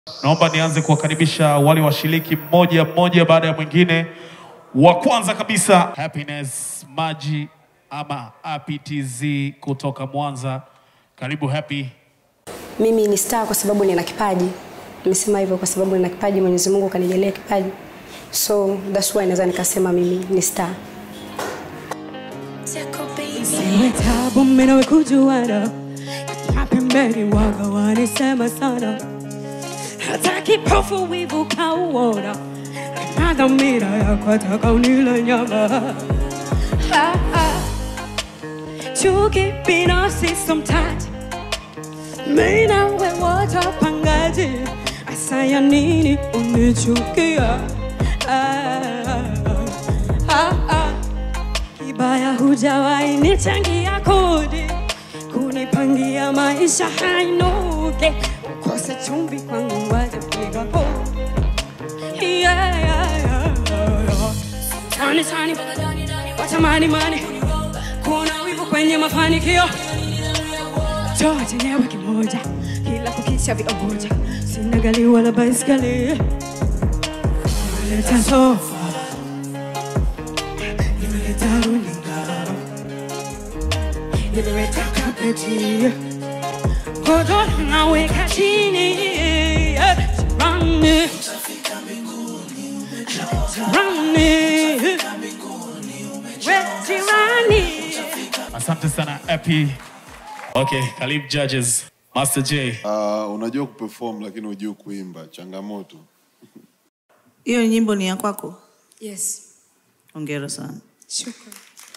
Naomba nianze kuwakaribisha wale washiriki mmoja mmoja baada ya mwingine. Wa kwanza kabisa Happiness Maji ama APTZ kutoka Mwanza. Karibu Happy. Mimi ni star kwa sababu nina kipaji. Nimesema hivyo kwa sababu nina kipaji, Mwenyezi Mungu kanijalia kipaji. So that's why naweza nikasema mimi ni star. Siwe tabu mimi nawe kujuana, mapembeni waga wanisema sana, hata kipofu wivu kauona, na dhamira yako taka unile nyama. Ah, ah. Chuki binafsi sometimes mimi nawe wote wapangaji, asaya nini unichukia? Ah, ah, ah. Kibaya hujawahi nichangia kodi, kunipangia maisha hainuke, ukose chumvi kwangu wajapiga po yeah, yeah, yeah, yeah. Tani tani watamani mani, kuna wivu kwenye mafanikio Toa chenyewe kimoja, kila kukicha viomoja, sina gari wala baiskeli, nimeleta sofa nimeleta runinga, nimeleta kapeti, godoro naweka chini, jirani, jirani, we jirani. Asante sana Happy. Okay, karibu judges. Master J. Uh, unajua kuperform lakini hujui kuimba, changamoto. Hiyo nyimbo ni ya kwako? Yes. Hongera sana. Shukrani.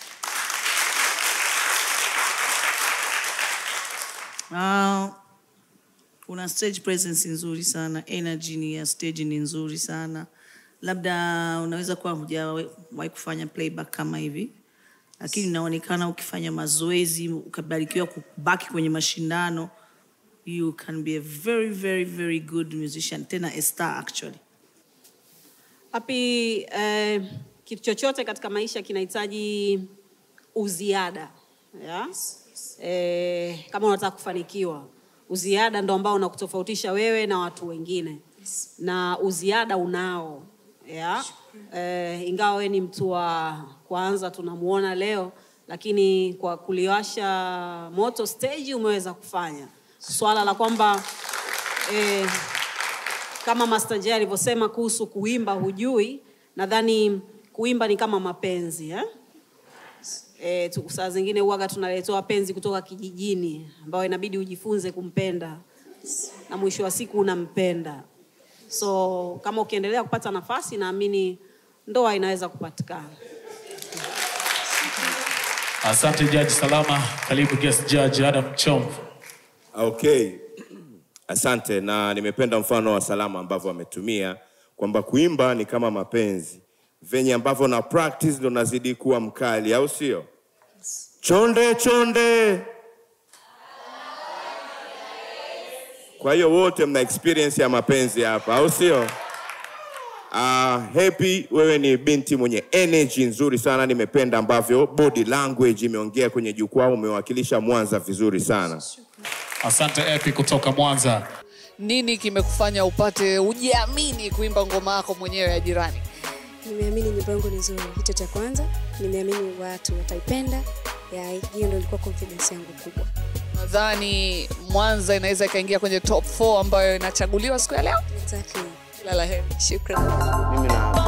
Uh, una stage presence nzuri sana, energy ni ya stage ni nzuri sana. Labda unaweza kuwa hujawahi kufanya playback kama hivi, lakini inaonekana ukifanya mazoezi ukabarikiwa kubaki kwenye mashindano, you can be a very very very good musician, tena a star actually. Happy, eh, kitu chochote katika maisha kinahitaji uziada yeah? Eh, kama unataka kufanikiwa uziada ndo ambao unakutofautisha wewe na watu wengine na uziada unao yeah? Eh, ingawa wewe ni mtu wa kwanza tunamuona leo lakini kwa kuliwasha moto stage umeweza kufanya swala la kwamba eh, kama Master J alivyosema kuhusu kuimba hujui, nadhani kuimba ni kama mapenzi eh? E, tu, saa zingine huwaga tunaletewa penzi kutoka kijijini ambayo inabidi ujifunze kumpenda na mwisho wa siku unampenda. So kama ukiendelea kupata nafasi, naamini ndoa inaweza kupatikana. Asante Judge Salama. Karibu guest judge Adam Chomvu. Okay, asante, na nimependa mfano wa Salama ambavyo ametumia kwamba kuimba ni kama mapenzi, venye ambavyo na practice ndo nazidi kuwa mkali, au sio? Chonde chonde. Kwa hiyo wote mna experience ya mapenzi hapa, au sio? Uh, Happy, wewe ni binti mwenye energy nzuri sana. Nimependa ambavyo body language imeongea kwenye jukwaa, umewakilisha Mwanza vizuri sana. Asante Happy kutoka Mwanza. Nini kimekufanya upate ujiamini kuimba ngoma yako mwenyewe ya jirani? Nimeamini nyimbo yangu ni nzuri, hicho cha kwanza. Nimeamini watu wataipenda. Ya, hiyo ndio ilikuwa confidence yangu kubwa. Nadhani Mwanza inaweza ikaingia kwenye top 4 ambayo inachaguliwa siku ya leo. Exactly. Kila la heri. Shukrani. Mimi na